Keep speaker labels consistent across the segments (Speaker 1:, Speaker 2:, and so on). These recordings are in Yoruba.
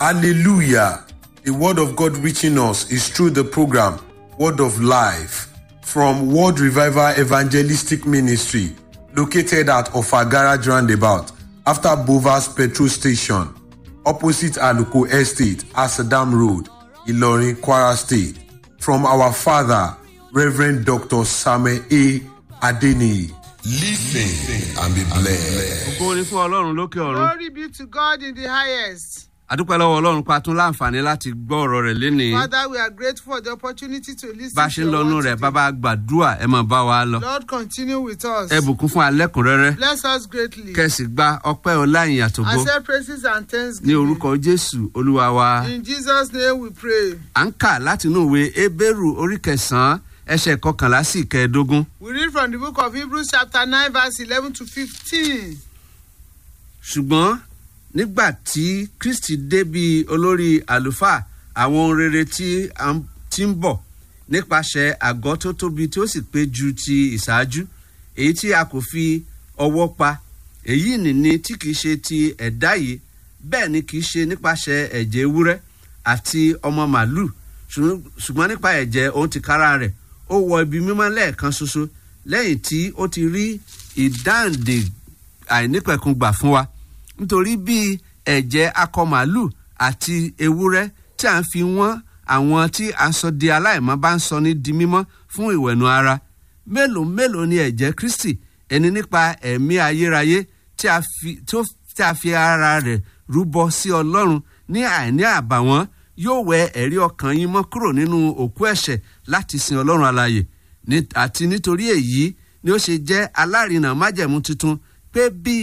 Speaker 1: Hallelujah. The word of God reaching us is through the program Word of Life from World Revival Evangelistic Ministry located at Ofagara Roundabout after Bovas Petrol Station opposite Aluko Estate, Asadam Road, Ilorin, Kwara State. From our father, Reverend Dr. Samuel A. Adeniyi.
Speaker 2: Listen and be blessed.
Speaker 3: ògo ni fún ọlọ́run lókè ọ̀run.
Speaker 4: Glory be to God in the highest.
Speaker 3: adúpẹ́ lọ́wọ́ ọlọ́run pa tún láǹfààní láti gbọ́ ọ̀rọ̀ rẹ̀ lénìí.
Speaker 4: Father, we are grateful for the opportunity to listen
Speaker 3: bá a ṣe
Speaker 4: to
Speaker 3: ń
Speaker 4: your
Speaker 3: lọ́nu
Speaker 4: word
Speaker 3: rẹ̀
Speaker 4: today.
Speaker 3: bàbá gbàdúrà ẹ máa bá wa lọ.
Speaker 4: Lord, continue with us.
Speaker 3: ẹ bùkún fún alẹ́kùnrẹ́rẹ́
Speaker 4: Bless us greatly.
Speaker 3: kẹsì gba ọpẹ́ ọláyìn àtògbó
Speaker 4: Accept praises and
Speaker 3: ní
Speaker 4: thanksgiving.
Speaker 3: orúkọ jésù olúwa wa.
Speaker 4: In Jesus' name we pray.
Speaker 3: à ń kà látinú ìwé ebéèrú orí kẹsàn-án ẹsẹ̀ kọkànlá sí ìkẹẹ̀ẹ́dógún.
Speaker 4: We read from the book of Hebrews, chapter 9, verse 11 to 15.
Speaker 3: ṣùgbọ́n nígbà tí kristi dé bí olórí àlùfáà àwọn ohun rere tí a ń- tí ń bọ̀ nípasẹ̀ àgọ́ tó tóbi tí ó sì pé ju ti ìṣáájú èyí tí a kò fi ọwọ́ pa èyí nìní tí kìí ṣe ti ẹ̀dá yìí bẹ́ẹ̀ ni kìí ṣe nípasẹ̀ ẹ̀jẹ̀ ewúrẹ́ àti ọmọ màálù ṣùgbọ́n ṣùgbọ́n nípa ẹ̀jẹ̀ òun ti kára rẹ̀ ó wọ ibi mímọ́ lẹ́ẹ̀kan ṣoṣo lẹ́yìn tí ó ti rí ìdáǹdè àìnípẹ̀kun gbà fún wa nítorí bí ẹ̀jẹ̀ akọ màálù àti ewúrẹ́ tí à ń fi wọ́n àwọn tí a sọ di aláìmọ́ bá ń sọ ní di mímọ́ fún ìwẹ̀nu ara mélòó mélòó ni ẹ̀jẹ̀ kristi ẹni nípa ẹ̀mí ayérayé tí a fi tí ó- tí a fi ara rẹ̀ rúbọ sí ọlọ́run ní àìní àbàwọ́n yóò wẹ ẹ̀rí ọkàn yín mọ́ kúrò nínú òkú ẹ̀ṣẹ̀ láti sin ọlọ́run alààyè Ní- àti nítorí èyí ni ó ṣe jẹ́ alárinà májẹ̀mú tuntun pé bí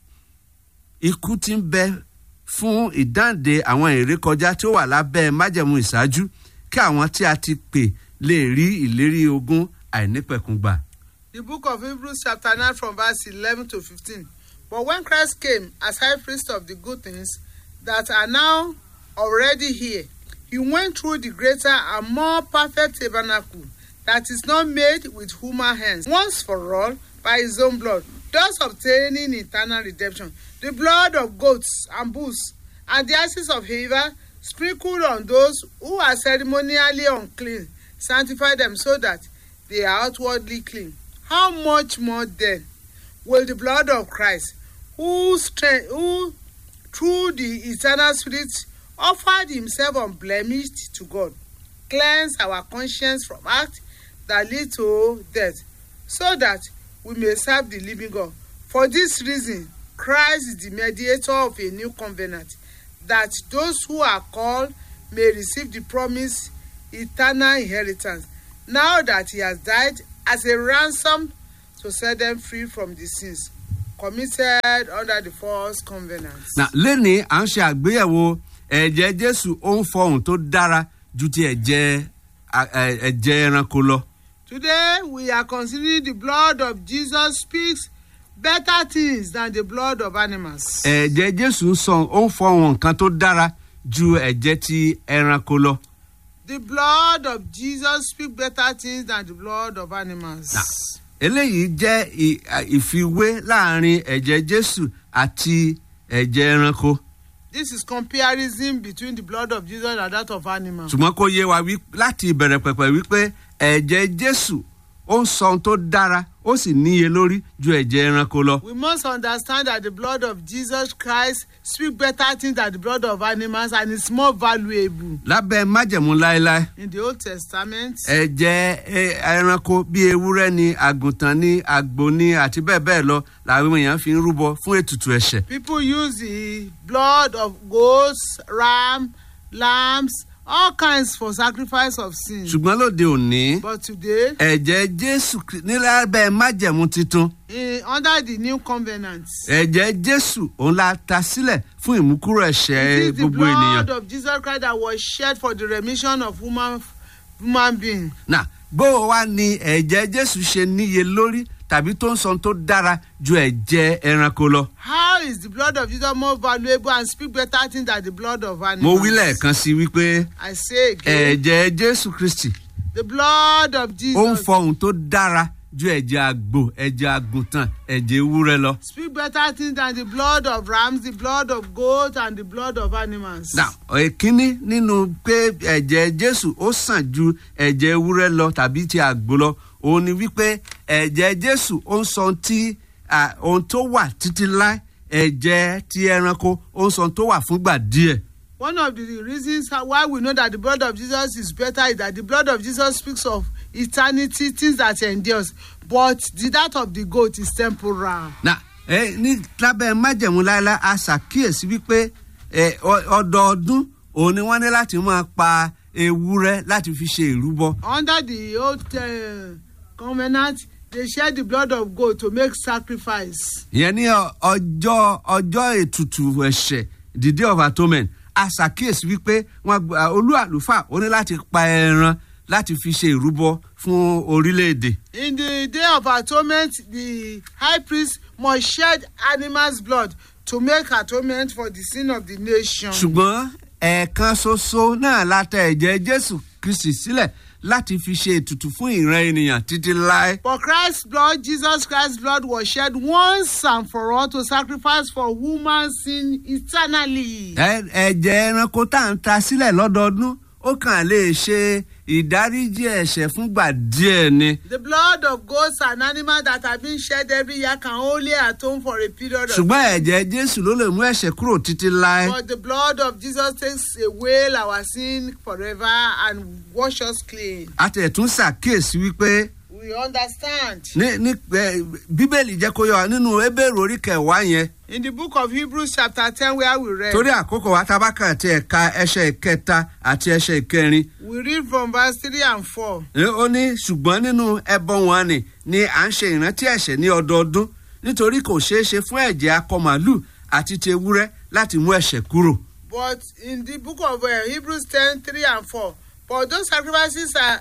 Speaker 3: ikú ti ń bẹ fún ìdáǹdè àwọn ìrékọjá tí ó wà lábẹ́ májẹ̀mú ìṣáájú kí àwọn tí a ti pè lè rí ìlérí ogún àìnípẹ̀kun gbà.
Speaker 4: The book of Hebrews, chapter 9, from verse 11 to 15. But when Christ came as high priest of the good things that are now already here, he went through the greater and more perfect tabernacle that is not made with human hands, once for all by his own blood, thus obtaining eternal redemption. The blood of goats and bulls and the ashes of heifer sprinkled on those who are ceremonially unclean, sanctify them so that they are outwardly clean. How much more then will the blood of Christ, who, strength, who through the eternal Spirit offered himself unblemished to God, cleanse our conscience from acts that lead to death, so that we may serve the living God. For this reason, Christ is the mediator of a new covenant, that those who are called may receive the promised eternal inheritance, now that he has died as a ransom to set them free from the sins committed under the first covenant.
Speaker 3: na lẹ́ni à ń ṣe àgbéyẹ̀wò ẹ̀jẹ̀ jésù ó ń fọhùn tó dára ju ti ẹ̀jẹ̀ a- ẹ̀- ẹ̀jẹ̀ ẹranko lọ.
Speaker 4: Today, we are considering the blood of Jesus speaks better things than the blood of animals.
Speaker 3: ẹ̀jẹ̀ jésù ń sọ ó ń fọhùn nǹkan tó dára ju ẹ̀jẹ̀ ti ẹranko lọ.
Speaker 4: The blood of Jesus speaks better things than the blood of animals.
Speaker 3: Nah. eléyìí jẹ́ ì- à- ìfiwé láàrin ẹ̀jẹ̀ jésù àti ẹ̀jẹ̀ ẹranko
Speaker 4: This is comparison between the blood of Jesus and that of animals.
Speaker 3: ṣùgbọ́n kó yé wa wí- láti ìbẹ̀rẹ̀ pẹ̀pẹ̀ wípé ẹ̀jẹ̀ jésù ó ń sọ ohun tó dára ó sì níye lórí ju ẹ̀jẹ̀ ẹranko lọ.
Speaker 4: We must understand that the blood of Jesus Christ speaks better things than the blood of animals and is more valuable.
Speaker 3: lábẹ́ májẹ̀mú láéláé
Speaker 4: In the Old Testament,
Speaker 3: ẹ̀jẹ̀ ẹ- ẹranko bíi ewúrẹ́ ni àgùntàn ni àgbò ni àti bẹ́ẹ̀ bẹ́ẹ̀ lọ làwọn èèyàn fi ń rúbọ fún ètùtù ẹ̀ṣẹ̀.
Speaker 4: people use the blood of goats, ram, lambs, all kinds for sacrifice of sin.
Speaker 3: ṣùgbọ́n lóde òní
Speaker 4: But today,
Speaker 3: ẹ̀jẹ̀ jésù Kri- ní lábẹ́ májẹ̀mú titun
Speaker 4: in, under the new covenant,
Speaker 3: ẹ̀jẹ̀ jésù òun la ta sílẹ̀ fún ìmúkúrò ẹ̀ṣẹ̀
Speaker 4: it is the
Speaker 3: gbogbo ènìyàn.
Speaker 4: blood of Jesus Christ that was shed for the remission of human human being.
Speaker 3: nà bó wa ni ẹ̀jẹ̀ jésù ṣe níye lórí tàbí tó ń sọ tó dára ju ẹ̀jẹ̀ ẹranko lọ.
Speaker 4: How is the blood of Jesus more valuable and speak better things than the blood of
Speaker 3: mo
Speaker 4: animals?
Speaker 3: wí lẹ́ẹ̀kan sí i wípé
Speaker 4: I say again,
Speaker 3: ẹ̀jẹ̀ jésù kristi
Speaker 4: the blood of
Speaker 3: ó ń
Speaker 4: Jesus
Speaker 3: fọhùn tó dára ju ẹ̀jẹ̀ àgbò ẹ̀jẹ̀ àgùntàn ẹ̀jẹ̀ ewúrẹ́ lọ.
Speaker 4: Speak better things than the blood of rams, the blood of goats, and the blood of animals.
Speaker 3: now èkínní nínú pé ẹ̀jẹ̀ jésù ó sàn ju ẹ̀jẹ̀ ewúrẹ́ lọ tàbí ti àgbò lọ òun ni wípé ẹ̀jẹ̀ jésù ó ń sọ ohun tí à, ohun tó wà títí láé ẹ̀jẹ̀ ti ẹranko ó ń sọ ohun tó wà fúngbà díẹ̀.
Speaker 4: One of the reasons how- why we know that the blood of Jesus is better is that the blood of Jesus speaks of eternity, things that endures, but the that of the goat is temporal.
Speaker 3: na ẹ ní lábẹ́ májẹ̀mú láéláé a ṣàkíyèsí wípé ẹ, ọ- ọdọọdún òun ni wọ́n ní láti máa pa ewúrẹ́ láti fi ṣe ìrúbọ.
Speaker 4: Under the old uh, covenant, they shed the blood of goat to make sacrifice.
Speaker 3: ìyẹn ní ọ- ọjọ́ ọjọ́ ètùtù ẹ̀ṣẹ̀ the day of atonement a ṣàkíyèsí wípé wọn gba olú àlùfáà ó ní láti pa ẹran láti fi ṣe ìrúbọ fún orílẹ̀-èdè.
Speaker 4: In the day of atonement, the high priest must shed animal's blood to make atonement for the sin of the nation.
Speaker 3: ṣùgbọ́n ẹ̀ẹ̀kan ṣoṣo náà la tẹ ẹ̀jẹ̀ jésù kristi sílẹ̀ láti fi ṣe ètùtù fún ìran ènìyàn títí láé.
Speaker 4: For Christ's blood, Jesus Christ's blood was shed once and for all to sacrifice for human sin eternally.
Speaker 3: Ẹ- ẹ̀jẹ̀ ẹranko tá à ń ta sílẹ̀ lọ́dọọdún ó kàn lè ṣe ìdáríjì ẹ̀ṣẹ̀ fúngbà díẹ̀ ni.
Speaker 4: The blood of goats and animals that have been shed every year can only atone for a period of
Speaker 3: ṣùgbọ́n ẹ̀jẹ̀ jésù ló lè mú ẹ̀ṣẹ̀ kúrò títí láé.
Speaker 4: But the blood of Jesus takes away our sin forever and wash us clean.
Speaker 3: a tẹ̀ tún ṣàkíyèsí wípé
Speaker 4: We understand.
Speaker 3: ní ní ẹ, bíbélì jẹ́ kó yọ wá nínú ebéèrè orí kẹwàá yẹn
Speaker 4: In the book of Hebrews chapter ten where we read.
Speaker 3: torí àkókò wa tá a bá kàn tí ẹ̀ka ẹsẹ̀ ìkẹta àti ẹsẹ̀ ìkẹrin
Speaker 4: We read from verse three and four.
Speaker 3: Ẹ, ó ní ṣùgbọ́n nínú ẹbọ wọn ni ni à ń ṣe ìrántí ẹ̀ṣẹ̀ ní ọdọọdún nítorí kò ṣeé ṣe fún ẹ̀jẹ̀ akọ màálù àti ti ewúrẹ́ láti mú ẹ̀ṣẹ̀ kúrò.
Speaker 4: But in the book of uh, Hebrews ten three and four, but those sacrifices are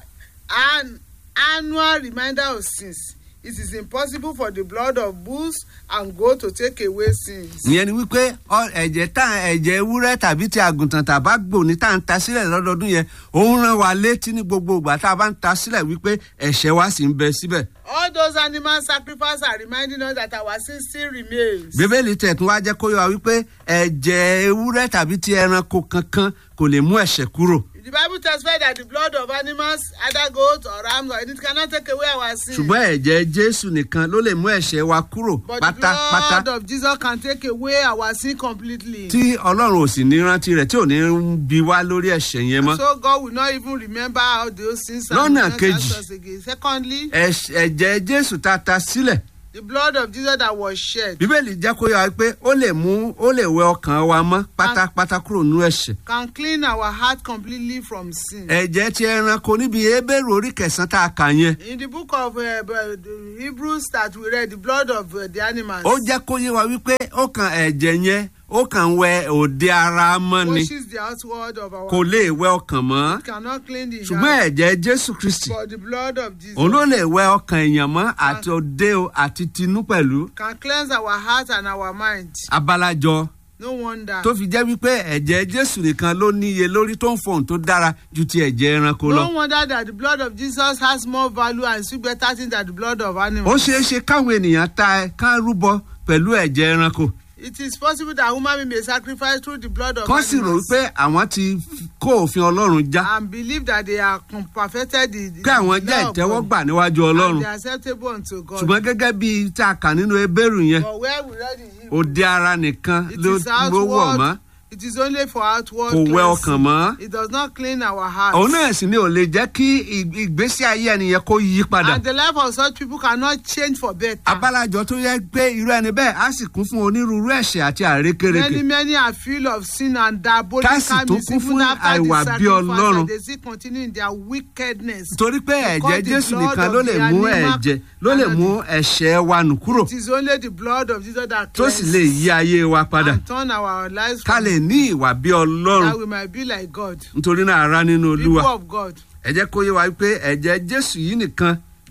Speaker 4: an annual reminder of sins. It is impossible for the blood of bulls and goats to take away sins.
Speaker 3: ìyẹn ni wípé ọ- ẹ̀jẹ̀ tá ẹ̀jẹ̀ ewúrẹ́ tàbí ti àgùntàn tàbá gbò ní tá à ń ta sílẹ̀ lọ́dọọdún yẹn òun rán wa létí ní gbogbo ìgbà tá a bá ń ta sílẹ̀ wípé ẹ̀ṣẹ̀ wa sì ń bẹ síbẹ̀.
Speaker 4: All those animal sacrifices are reminding us that our sin still remains.
Speaker 3: bíbélì tẹ̀tún wá jẹ́ kó yọ wa wípé ẹ̀jẹ̀ ewúrẹ́ tàbí ti ẹranko kankan kò lè mú ẹ̀ṣẹ̀ kúrò.
Speaker 4: The Bible testifies that the blood of animals, either goats or rams, or it cannot take away our sin.
Speaker 3: ṣùgbọ́n ẹ̀jẹ̀ jésù nìkan ló lè mú ẹ̀ṣẹ̀ wa kúrò
Speaker 4: But the
Speaker 3: pátápátá
Speaker 4: blood of Jesus can take away our sin completely.
Speaker 3: tí ọlọ́run ò sì ní rántí rẹ̀ tí ò ní bí wá lórí ẹ̀ṣẹ̀ yẹn mọ́.
Speaker 4: So God will not even remember all those sins and
Speaker 3: Lọ́nà
Speaker 4: will not
Speaker 3: kejì.
Speaker 4: ask us again. Secondly,
Speaker 3: Ẹ̀ṣ- ẹ̀jẹ̀ jésù tá a ta sílẹ̀
Speaker 4: the blood of Jesus that was shed
Speaker 3: bíbélì jẹ́ kó yọ wa pé ó lè mú ó lè wẹ ọkàn wa mọ́ pátápátá kúrò nínú ẹ̀ṣẹ̀.
Speaker 4: can clean our heart completely from sin.
Speaker 3: ẹ̀jẹ̀ ti ẹranko níbi ebéèrè orí kẹsàn-án tá a kà yẹn
Speaker 4: In the book of uh, uh, the Hebrews that we read, the blood of uh, the animals
Speaker 3: ó jẹ́ kó yé wa wípé ó kan ẹ̀jẹ̀ yẹn ó kàn wẹ òde ara mọ́ ni
Speaker 4: washes the outward of our
Speaker 3: kò lè wẹ ọkàn mọ́
Speaker 4: It cannot clean the
Speaker 3: ṣùgbọ́n
Speaker 4: heart.
Speaker 3: ẹ̀jẹ̀ jésù kristi
Speaker 4: But the blood of Jesus
Speaker 3: òun ló lè wẹ ọkàn èèyàn mọ́ àti òde o àti tinú pẹ̀lú
Speaker 4: can cleanse our heart and our mind.
Speaker 3: abalajọ
Speaker 4: No wonder.
Speaker 3: tó fi jẹ́ wípé ẹ̀jẹ̀ jésù nìkan ló níye lórí tó ń fọhùn tó dára ju ti ẹ̀jẹ̀ ẹranko lọ.
Speaker 4: No wonder that the blood of Jesus has more value and still better things than the blood of
Speaker 3: ó
Speaker 4: animals.
Speaker 3: ṣeé ṣe káwọn ènìyàn ta ẹ ká rúbọ pẹ̀lú ẹ̀jẹ̀ ẹranko
Speaker 4: It is possible that human being may sacrifice through the blood of
Speaker 3: kán sì rò
Speaker 4: animals
Speaker 3: wípé àwọn ti kó òfin ọlọ́run já
Speaker 4: and believe that they are com- perfected the, the
Speaker 3: pé àwọn jẹ́
Speaker 4: law of God
Speaker 3: ìtẹ́wọ́gbà níwájú
Speaker 4: and
Speaker 3: ọlọ́run
Speaker 4: they are acceptable unto God.
Speaker 3: ṣùgbọ́n gẹ́gẹ́ bí tá a kà nínú ebéèrú yẹn
Speaker 4: But where we read in Hebrew,
Speaker 3: òde ara nìkan
Speaker 4: it
Speaker 3: ló
Speaker 4: is
Speaker 3: ló wọ̀ mọ́
Speaker 4: outward. It is only for outward
Speaker 3: kò wẹ
Speaker 4: cleansing.
Speaker 3: ọkàn mọ́
Speaker 4: It does not clean our heart.
Speaker 3: òun náà sì ni ò lè jẹ́ kí ì- ìgbésí ayé ẹnìyẹn kó yí padà
Speaker 4: And the life of such people cannot change for better.
Speaker 3: abálàjọ tó yẹ pé irú ẹni bẹ́ẹ̀ á sì kún fún onírúurú ẹ̀ṣẹ̀ àti àrékérekè
Speaker 4: Many many are full of sin and
Speaker 3: Tá
Speaker 4: diabolical
Speaker 3: sì tún
Speaker 4: mischief
Speaker 3: kún fún
Speaker 4: even after
Speaker 3: àìwà
Speaker 4: the
Speaker 3: bí Ọlọ́run.
Speaker 4: sacrifice and they still continue in their wickedness.
Speaker 3: torí pé
Speaker 4: Because
Speaker 3: ẹ̀jẹ̀
Speaker 4: the
Speaker 3: jésù
Speaker 4: blood
Speaker 3: nìkan
Speaker 4: of
Speaker 3: ló lè
Speaker 4: the
Speaker 3: mú
Speaker 4: animal
Speaker 3: ẹ̀jẹ̀ ló lè
Speaker 4: cannot-
Speaker 3: mú ẹ̀ṣẹ̀ wa nù kúrò
Speaker 4: It is only the blood of Jesus that
Speaker 3: tó sì lè
Speaker 4: cleanses
Speaker 3: yí ayé wa padà
Speaker 4: and turn our lives
Speaker 3: ká
Speaker 4: from
Speaker 3: lè ní ìwà bí ọlọ́run
Speaker 4: that we might be like God.
Speaker 3: nítorí náà ara nínú
Speaker 4: People
Speaker 3: olúwa
Speaker 4: of God.
Speaker 3: ẹ jẹ́ kó yé wa pé ẹ̀jẹ̀ jésù yìí nìkan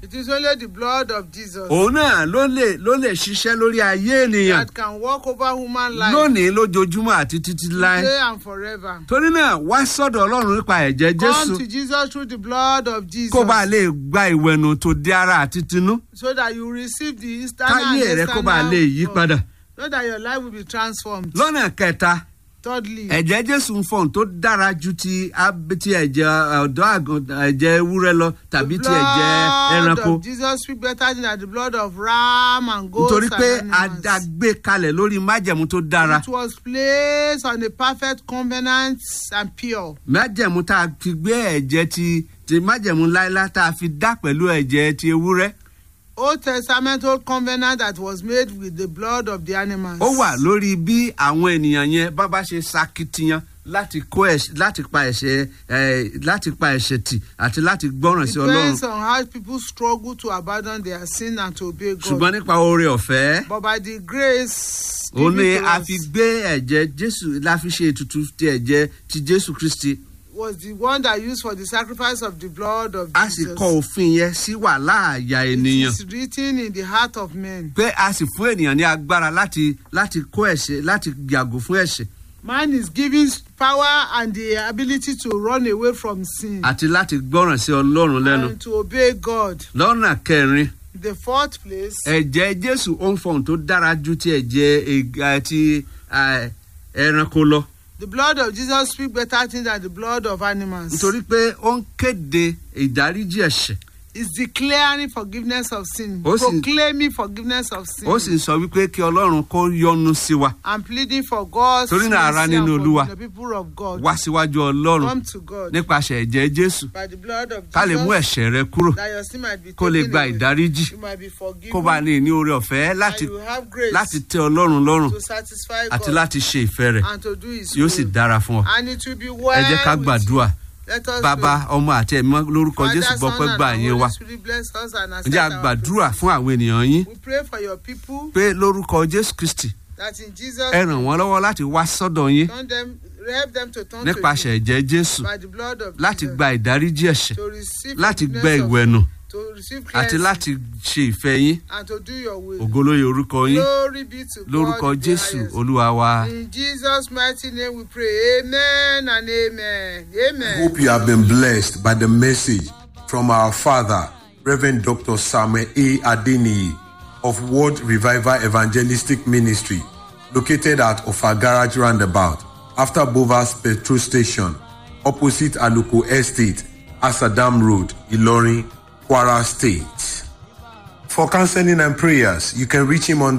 Speaker 4: It is only the blood of Jesus
Speaker 3: òun náà ló lè ló lè ṣiṣẹ́ lórí ayé ènìyàn
Speaker 4: that can walk over human life
Speaker 3: lónìí lójoojúmọ́ àti títí láé
Speaker 4: today and forever.
Speaker 3: torí náà wá sọ́dọ̀ ọlọ́run nípa ẹ̀jẹ̀ jésù
Speaker 4: Come to Jesus through the blood of Jesus
Speaker 3: kó bá lè gba ìwẹ̀nù tó di ara àti tinú
Speaker 4: so that you receive the external
Speaker 3: káyé
Speaker 4: and
Speaker 3: rẹ kó bá lè yí
Speaker 4: external
Speaker 3: padà
Speaker 4: so that your life will be transformed.
Speaker 3: lọ́nà kẹta
Speaker 4: Thirdly,
Speaker 3: ẹ̀jẹ̀ jésù ń fọ̀n tó dára ju ti ab- ti ẹ̀jẹ̀ ọ̀dọ́ àgùntàn ẹ̀jẹ̀ ewúrẹ́ lọ tàbí
Speaker 4: the
Speaker 3: ti ẹ̀jẹ̀
Speaker 4: blood
Speaker 3: ẹranko
Speaker 4: of Jesus speak better than the blood of ram and goats
Speaker 3: nítorí pé
Speaker 4: and
Speaker 3: a
Speaker 4: animals.
Speaker 3: dá gbé kalẹ̀ lórí májẹ̀mú tó dára
Speaker 4: It was placed on a perfect covenant and pure.
Speaker 3: májẹ̀mú tá a fi gbé ẹ̀jẹ̀ ti ti májẹ̀mú láíláí tá a fi dá pẹ̀lú ẹ̀jẹ̀ ti ewúrẹ́
Speaker 4: Old Testament old covenant that was made with the blood of the animals.
Speaker 3: ó wà lórí bí àwọn ènìyàn yẹn bá bá ṣe ṣakitiyan láti kó ẹ̀ṣẹ̀ láti pa ẹ̀ṣẹ̀ ẹ̀ láti pa ẹ̀ṣẹ̀ tì àti láti gbọ́ràn sí ọlọ́run
Speaker 4: Depends on how people struggle to abandon their sin and to obey God.
Speaker 3: ṣùgbọ́n nípa oore ọ̀fẹ́
Speaker 4: But by the grace
Speaker 3: ó ní
Speaker 4: given to
Speaker 3: a
Speaker 4: us
Speaker 3: fi gbé ẹ̀jẹ̀ jésù la fi ṣe ètùtù ti ẹ̀jẹ̀ ti jésù kristi
Speaker 4: was the one that used for the sacrifice of the blood of
Speaker 3: a sì
Speaker 4: Jesus.
Speaker 3: kọ òfin yẹn sí wàhálà àyà ènìyàn
Speaker 4: It is written in the heart of men.
Speaker 3: pé a sì fún ènìyàn ní agbára láti láti kó ẹ̀ṣẹ̀ láti yàgò fún ẹ̀ṣẹ̀
Speaker 4: Man is given power and the ability to run away from sin
Speaker 3: àti láti gbọ́ràn sí ọlọ́run lẹ́nu
Speaker 4: and to obey God.
Speaker 3: lọ́nà kẹrin
Speaker 4: The fourth place,
Speaker 3: ẹ̀jẹ̀ jésù ó ń fọhùn tó dára ju ti ẹ̀jẹ̀ ega- ti eh, ẹranko lọ
Speaker 4: the blood of Jesus speak better things than the blood of animals.
Speaker 3: nítorí pé ó ń kéde ìdáríjì ẹ̀ṣẹ̀
Speaker 4: It's declaring forgiveness of sin,
Speaker 3: Ó sì-
Speaker 4: proclaiming forgiveness of sin,
Speaker 3: ó sì ń sọ wípé kí ọlọ́run kó yọ́nú sí wa
Speaker 4: and pleading for God's
Speaker 3: Torí náà, ará
Speaker 4: mercy and
Speaker 3: nínú
Speaker 4: for
Speaker 3: Olúwa.
Speaker 4: the people of God.
Speaker 3: wá síwájú ọlọ́run
Speaker 4: Come to God
Speaker 3: nípasẹ̀ ẹ̀jẹ̀ jésù
Speaker 4: by the blood of
Speaker 3: ká lè mú
Speaker 4: Jesus
Speaker 3: ẹ̀ṣẹ̀ rẹ kúrò
Speaker 4: that your sin might be
Speaker 3: kó lè
Speaker 4: taken
Speaker 3: gba
Speaker 4: away.
Speaker 3: ìdáríjì
Speaker 4: You might be forgiven
Speaker 3: kó bá lè ní oore ọ̀fẹ́
Speaker 4: and
Speaker 3: láti
Speaker 4: you have grace
Speaker 3: láti tẹ ọlọ́run lọ́rùn
Speaker 4: to satisfy
Speaker 3: àti
Speaker 4: God
Speaker 3: láti ṣe ìfẹ́ rẹ̀
Speaker 4: and to do His
Speaker 3: yóò sì
Speaker 4: will.
Speaker 3: dára fún ọ
Speaker 4: And it will be well
Speaker 3: ẹ jẹ́ ká
Speaker 4: with
Speaker 3: gbàdúrà
Speaker 4: you. Let us
Speaker 3: bàbá
Speaker 4: pray.
Speaker 3: ọmọ àti ẹ̀mọ́ lórúkọ
Speaker 4: Father,
Speaker 3: jésù gbọ́
Speaker 4: Son,
Speaker 3: pé
Speaker 4: and
Speaker 3: gbà
Speaker 4: the
Speaker 3: yín
Speaker 4: Holy
Speaker 3: wa
Speaker 4: Spirit bless us and accept
Speaker 3: ǹjẹ́ a
Speaker 4: our
Speaker 3: gbàdúrà
Speaker 4: praise.
Speaker 3: fún àwọn ènìyàn yín
Speaker 4: We pray for your people
Speaker 3: pé lórúkọ jésù kristi
Speaker 4: that in Jesus
Speaker 3: ẹ ràn wọ́n lọ́wọ́ láti wá sọ́dọ̀ yín
Speaker 4: turn them, help them to turn
Speaker 3: nípasẹ̀
Speaker 4: to
Speaker 3: ẹ̀jẹ̀ jésù
Speaker 4: you by the blood of
Speaker 3: láti
Speaker 4: Jesus
Speaker 3: gba ìdáríjì ẹ̀ṣẹ̀
Speaker 4: to receive
Speaker 3: láti gbẹ
Speaker 4: forgiveness of-
Speaker 3: ìwẹ̀nù
Speaker 4: to receive
Speaker 3: àti
Speaker 4: cleansing
Speaker 3: láti ṣe ìfẹ́ yín
Speaker 4: and to do your will.
Speaker 3: ògolóye orúkọ yín
Speaker 4: Glory be to
Speaker 3: lórúkọ
Speaker 4: God in the
Speaker 3: jésù
Speaker 4: highest.
Speaker 3: olúwa wa.
Speaker 4: In Jesus' mighty name we pray. Amen and amen. Amen.
Speaker 1: Hope you have been blessed by the message from our father, Reverend Dr. Samuel A. Adeniyi of World Revival Evangelistic Ministry, located at Ofa Garage Roundabout, after Bovas Petrol Station, opposite Aluko Estate, Asadam Road, Ilorin, Kwara State. For counseling and prayers, you can reach him on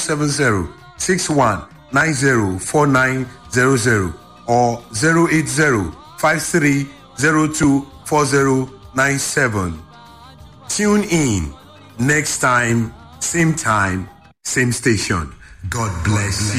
Speaker 1: 070 61 90 4900 or 080 5302 4097. Tune in next time, same time, same station. God bless you.